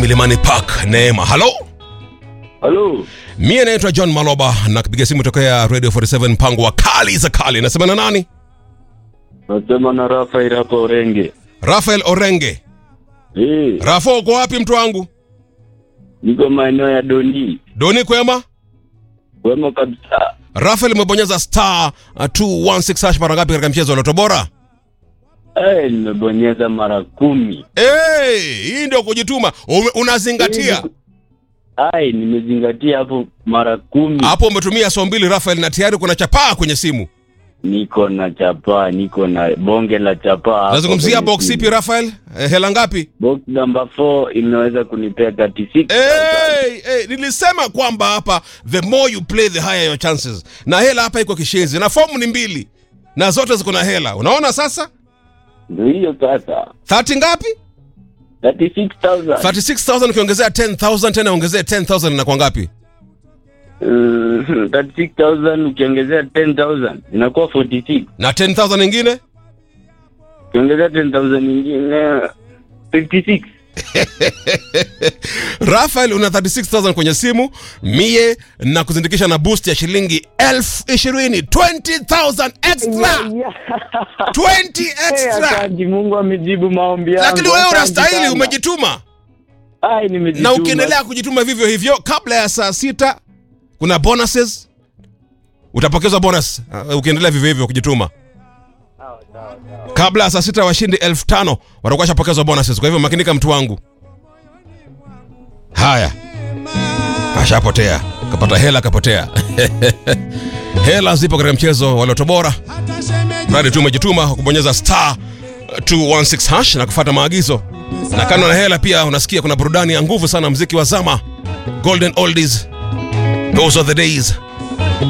Milimani Park, Neema. Halo, Halo, mie naitwa John Maloba na kupiga simu tokea Radio 47 mpango wa kali za kali. Nasema na nani? nasema na Rafael hapa Orenge. Rafael Orenge. Eh, Rafo, uko wapi mtu wangu? niko maeneo ya Doni. Doni kwema? Wema kabisa. Rafael umebonyeza star uh, 216 hash mara ngapi katika mchezo wa Loto Bora? Eh, nimebonyeza mara kumi. Hey, hii ndio kujituma. Ume, unazingatia Ai, nimezingatia hapo mara kumi. hapo, umetumia saa mbili Rafael, na tayari kuna chapaa kwenye simu. Niko na chapaa, niko na bonge la chapaa. hapo Nazungumzia kwenye box simu. ipi Rafael? Eh, hela ngapi? Box number 4 inaweza kunipea 36. Hey, hey, nilisema kwamba hapa the more you play the higher your chances. Na hela hapa iko kishenzi na fomu ni mbili na zote ziko na hela. Unaona sasa? Ndio hiyo sasa. 30 ngapi? 36,000. 36000 ukiongezea 10000 tena ongezea 10000 inakuwa ngapi? Uh, 36,000 ukiongezea 10,000 inakuwa 46. Na 10000 nyingine? Ukiongezea 10,000 nyingine 56. Rafael una 36000 kwenye simu, mie na kuzindikisha na boost ya shilingi elfu ishirini 20000 extra 20 extra. Asante, Mungu amejibu maombi yangu. Lakini wewe Asante unastahili, sana. umejituma. Ai, nimejituma. na ukiendelea kujituma vivyo hivyo kabla ya saa sita kuna bonuses utapokezwa bonus uh, ukiendelea vivyo hivyo kujituma kabla ya saa sita washindi elfu tano watakuwa shapokezwa bonuses kwa hivyo makinika mtu wangu haya ashapotea kapata hela kapotea hela zipo katika mchezo wa loto bora mradi tu umejituma kubonyeza star 216 hash na kufuata maagizo na kando na hela pia unasikia kuna burudani ya nguvu sana mziki wa zama golden oldies those are the days